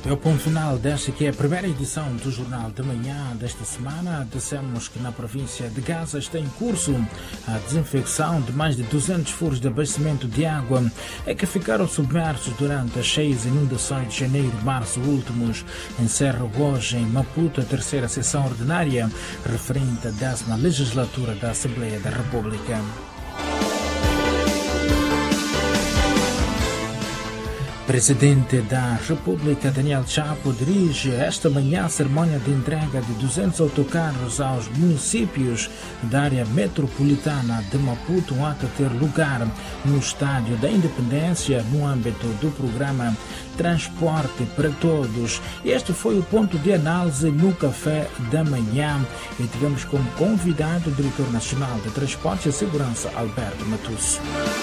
É o ponto final desta que é a primeira edição do Jornal de Manhã desta semana. Dissemos que na província de Gaza está em curso a desinfecção de mais de 200 furos de abastecimento de água é que ficaram submersos durante as cheias inundações de janeiro e março últimos. Encerra hoje em Maputo a terceira sessão ordinária referente à décima legislatura da Assembleia da República. Presidente da República, Daniel Chapo, dirige esta manhã a cerimônia de entrega de 200 autocarros aos municípios da área metropolitana de Maputo, um ato a ter lugar no Estádio da Independência, no âmbito do programa Transporte para Todos. Este foi o ponto de análise no Café da Manhã e tivemos como convidado o Diretor Nacional de Transporte e Segurança, Alberto Matusso.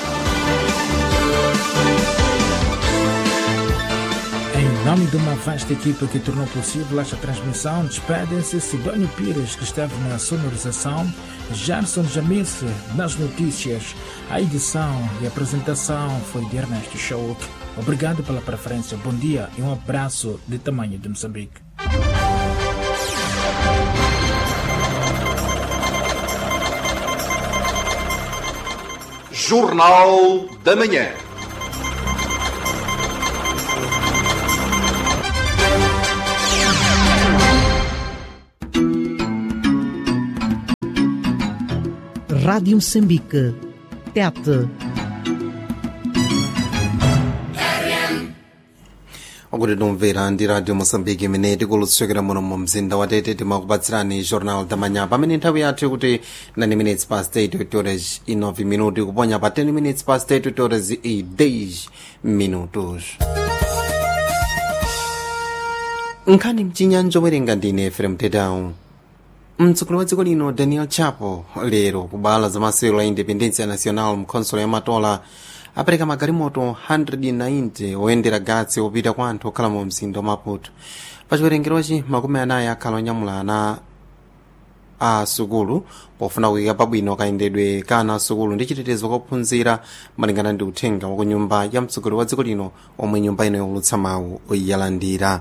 Em nome de uma vasta equipa que tornou possível esta transmissão, despedem-se Sidónio Pires, que esteve na sonorização, Gerson Jamice nas notícias. A edição e apresentação foi de Ernesto Shauk. Obrigado pela preferência, bom dia e um abraço de tamanho de Moçambique. Jornal da Manhã. Rádio Moçambique. Tete. akuti tomvera ndi radio moçambique imene tikulutsokera muno mu mzinda wa tete timakupatsirani jornal da manhã pamene nthawi yathu kuti 9 minutes past 8 horas e 9 minutos kuponya pa 10 minutes past 8 horas e 10 minutos nkhani mchinyanja werenga ndine efrem tedawu mtsogoleri wa dziko lino daniel chapo lero ku bala za masewero la independencia nacional mkhonsolo ya matola apereka magalimoto 190 oyendera gatsi opita kwa anthu okhala mu mzinda wa maputo pa chiwerengerochi makumi anayi akhala onyamula ana a sukulu pofuna kuyika pabwino kayendedwe ka ana asukulu ndi chitetezo kophunzira malingana ndi uthenga wa ku nyumba ya mtsogoleri wa dziko lino omwe nyumba ino yowulutsa mawu oyiyalandira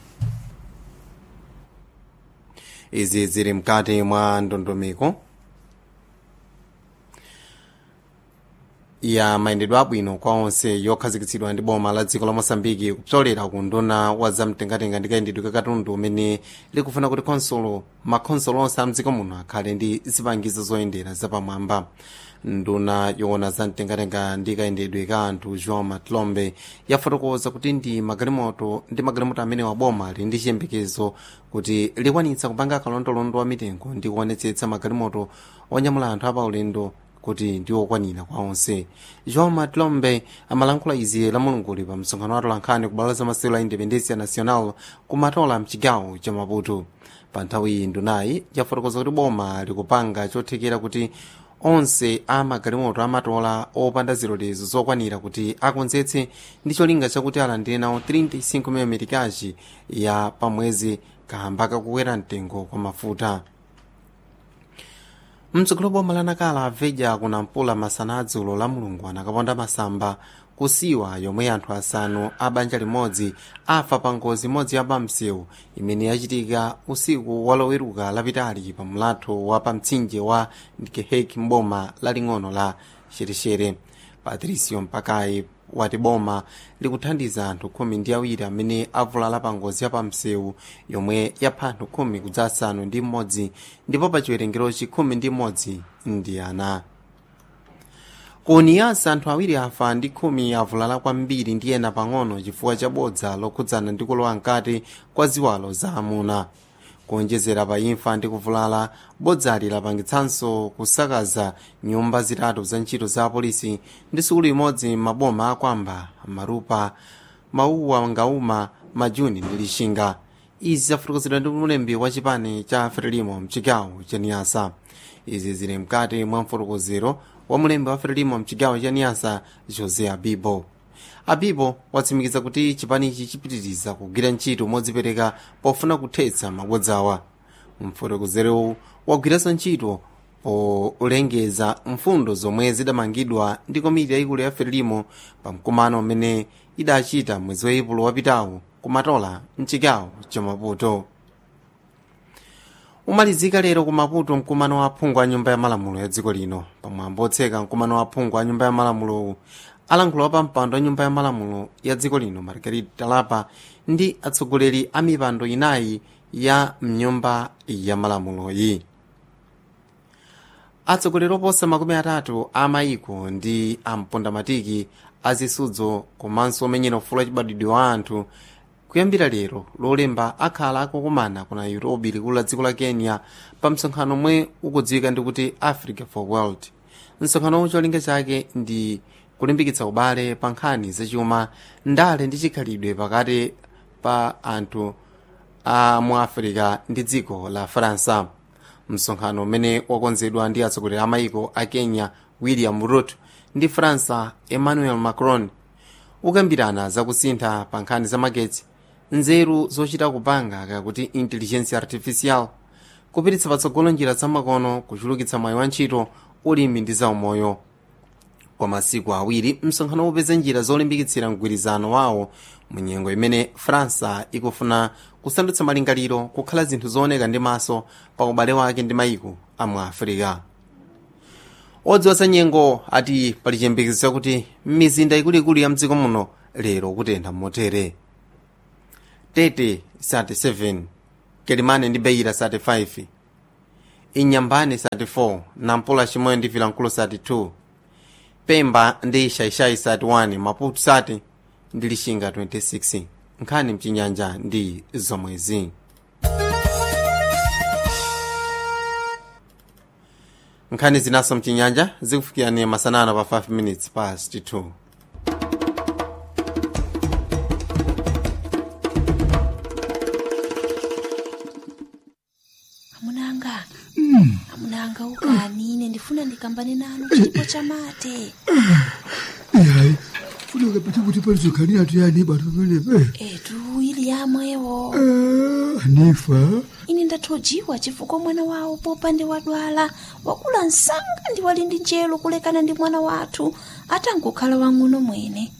izi zili mkati mwa ndondomeko ya mayendedwe abwino kwa onse yokhazikitsidwa ndi boma la dziko la mosambiki kupsolera ku nduna wa zamtengatenga ndi kayendedwe ka katundu umene likufuna kuti khonsolo makhonsolo onse a mdziko muno akhale ndi zipangizo zoyendera zapamwamba nduna yoona zamtengatenga ndi kayendedwe ka anthu joão matlombe yafotokoza kuti ndi magalimoto ndi magalimoto amene waboma ali ndi chiyembekezo kuti likwanitsa kupanga kalondolondo wa mitengo ndi kuonetsetsa magalimoto onyamula anthu apaulendo kuti ndi okwanira kwa onse joão matlombe amalankhula izi la mulunguli pa msonkhano wa atolankhani ku bwalo la masewero la independencia nacional kumatola mchigawo cha maputo pa nthawi iyi ndunayi yafotokoza kuti boma likupanga chothekera kuti onse a magalimoto amatola opanda zilolezo zokwanira kuti akonzetse ndi cholinga chakuti alandire nawo 35 milimitikaji ya pamwezi kamba kakukwera mtengo kwa mafuta mtsogolo boma lanakala aveja kunampula masana adzulo la mulungu anakaponda masamba kusiwa yomwe anthu asanu a banja limodzi afa pa ngozi imodzi ya pamsewu imene yachitika usiku waloweruka lapitali pa mlatho wa pamtsinje wa ndikeheki mboma laling'ono la shereshere patricio mpakayi wati boma likuthandiza anthu khumi ndi awiri amene avulala pa ngozi ya pamsewu yomwe yapha anthu khumi kudza asanu ndi mmodzi ndipo pa chiwerengerochi khumi ndi mmodzi ndi ana kuniyasa anthu awiri afa ndi khumi avulala kwambiri ndi ena pang'ono chifukwa cha bodza lokhudzana ndi kulowa mkati kwa ziwalo za amuna kuonjezera pa imfa ndi kuvulala bodzali lapangitsanso kusakaza nyumba zitatu za ntchito za apolisi ndi sukulu imodzi maboma akwamba marupa mauwa ngauma majuni ndi lixinga izi zafotokozedwa ndi mulembi wa chipani cha frelimo mchigawo cha niyasa izi zili mkati mwa mfotokozero wa mulembi wa frelimo mchigawo cha niyasa jose abibo abibo watsimikiza kuti chipanichi chipitiriza kugwira ntchito modzipereka pofuna kuthetsa mabodzawa mfotokozerowu wagwiranso ntchito polengeza mfundo zomwe zidamangidwa ndi komiti yayikulu ya frelimo pa mkumano umene idachita mwezi wa epulo wapitawu kumatola mchigawo cha maputo umalizika lero ku maputo mkumano wa aphungu a nyumba ya malamulo ya dziko lino pamwambo otseka mkumano wa aphungu a nyumba ya malamulo alankhula pa mpando wa nyumba ya malamulo ya dziko lino margarita talapa ndi atsogoleri a mipando inayi ya mnyumba ya malamuloyi atsogoleri oposa makumi atatu a mayiko ndi ampondamatiki azisudzo komanso omenyera ufulu wachibadwidwe wa anthu kuyambira lero lolemba akhala akukumana ku nairobi likulu la dziko la kenya pa msonkhano omwe ukudziwika ndi kuti africa for world msonkhanowu cholinga chake ndi kulimbikitsa ubale pa nkhani zachuma ndale ndi chikhalidwe pakati pa anthu a mu africa ndi dziko la faransa msonkhano umene wakonzedwa ndi atsogoleri a mayiko a kenya william ruto ndi faransa emmanuel macron ukambirana zakusintha pa nkhani za magetsi nzeru zochita kupanga kakuti intelligence artificial kupititsa patsogolo njira zamakono kuchulukitsa mwayi wa ntchito ulimi ndi zaumoyo kwa masiku awiri msonkhano upeza njira zolimbikitsira mgwirizano wawo mu nyengo imene faransa ikufuna kusandutsa malingaliro kukhala zinthu zooneka ndi maso pa ubale wake ndi mayiko a mu afirika odziwa za nyengo ati pali chiyembekezo chakuti mizinda ikuluikulu ya mdziko muno lero kutentha motere tete 37 kelimane ndi beira 35 inyambane 34 nampula chimoyo ndi vilankulu 32 pemba ndi shaishai 31 maputo 30 ndi lishinga 26 nkhani mchinyanja ndi zomwezi nkhani zinaso mchinyanja zikufikirani masanano pa 5 minutes past 2 amunanga amunanga ukanine ndifuna ndikambane nanu chipo cha mate yayi funeka pete kuti palizokhanira tuyani batu pamenepe etu ili yamwewo anifa ine ndathojiwa chifukwa mwana wawo popande wadwala wakula msanga ndi wali ndi njelo kulekana ndi mwana wathu atangokhala wang'ono mwene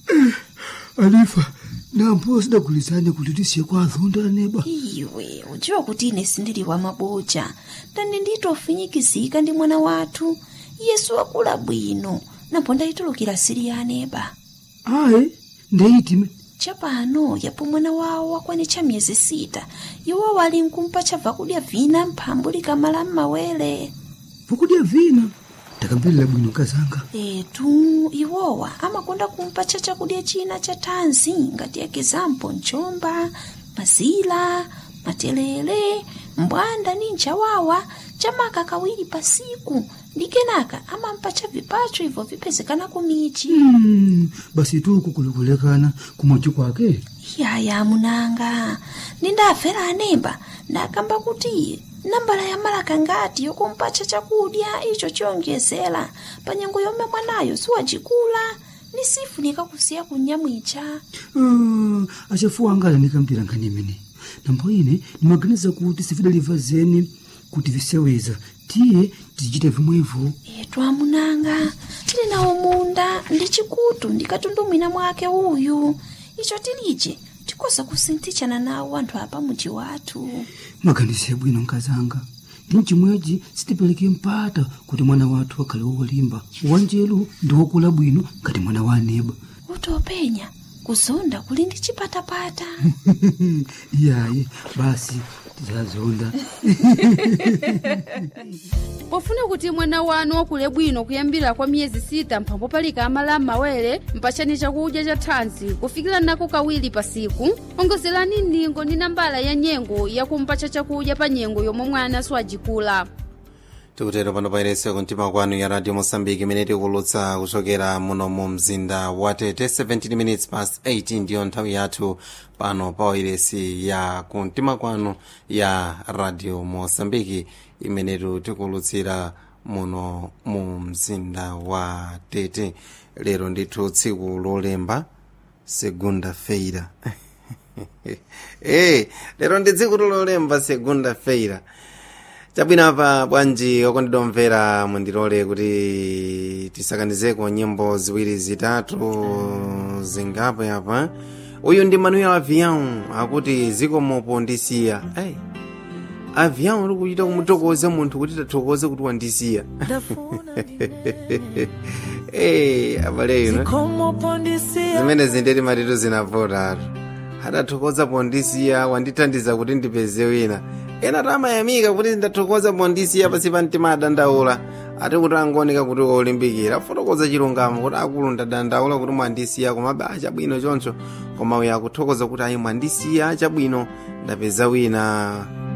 anifa nampo sidagulizane kuti tisiye kwa azonda neba iwe udziwa kuti ine sindili wa maboja ndani nditofinyikizika ndi mwana wathu yesu wakula bwino napo ndayitulukira siri ya aneba ayi ndeyitime chapano yapo mwana wawo wakwanitcha miyezi sita iwo wali nkumpa chabva kudya vina mphambu likamala m'mawere vakudya vina ndakambirira bwino kazanga etu iwowa amakonda kumpa cha chakudya china cha thanzi ngati ekizampo mchomba mazila matelele mbwanda ni nchawawa chamaka kawiri pasiku ndi kenaka amampa cha vipacho ibvo vipezekana kumichi Mm, basi tuku kulikulekana kumochi kwake yaya munanga nindafera anemba ndakamba kuti nambala ya malaka ngati yokumpacha chakudya icho chiyonjezera pa nyengo yomwe mwanayo siwacikula ni sifunika kusiya kunyamwicha Ah, achafuwa angala ndikambira nkhani imene nambo ine ndimaganiza kuti sifidaliva zeni kuti viseweza tiye tizichita vimwevo etu amunanga tili nawo munda ndi chikutu ndikatundumwina mwake uyu icho tilije tikoza kusinthichana nawo anthu apa muji wathu maganizo bwino nkazanga ndi mchimwechi sitipereke mpata kuti mwana wathu akhale wolimba wanjelu ndi wokula bwino ngati mwana wa aneba utopenya kuzonda kuli ndi chipatapata iyayi basi tizazonda pofuna kuti mwana wanu wakule bwino kuyambira kwa miyezi sita mphambo palika amala m'mawere mpachani chakudya cha thanzi kufikira nako kawiri pa siku ongozerani ndingo ndi nambala ya nyengo yakumpacha chakudya pa nyengo yomwe mwana siwajikula tikutero pano pairese kumtima kwanu ya radio mosambiki imene tikulutsa kuchokera muno mu mzinda wa tete 17 minutes past 8 ndiyo nthawi yathu pano pa wairesi ya kumtima kwanu ya radio mosambiki imenetu tikulutsira muno mu mzinda wa tete lero ndithu tsiku lolemba segunda feira hey, lero ndi tsiku lolemba segunda feira chabwinapa bwanji okondedwa omvera mundilole kuti tisakanizeko nyimbo ziwiri zitatu zingapo yapa uyu ndi manuel avião akuti zikomopo ndisiya hey. avião uli kuchita kumutokoza munthu kuti tathokoze kuti wandisiya hey, abale ino zimene zindeti matito zinavotatu adathokoza pondisiya wandithandiza kuti ndipeze wina ena tamayamika kuti ndathokoza pondisiya pasi pa mtima adandaula ati kuti angooneka kuti olimbikira fotokoza chilungamo kuti akulu ndadandaula kuti mwandisiya komabe achabwino choncho koma uyo akuthokoza kuti ayi mwandisiya achabwino ndapeza wina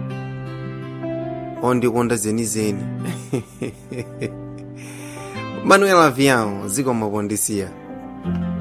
ondikonda zenizeni manuel avião zikomo pondisiya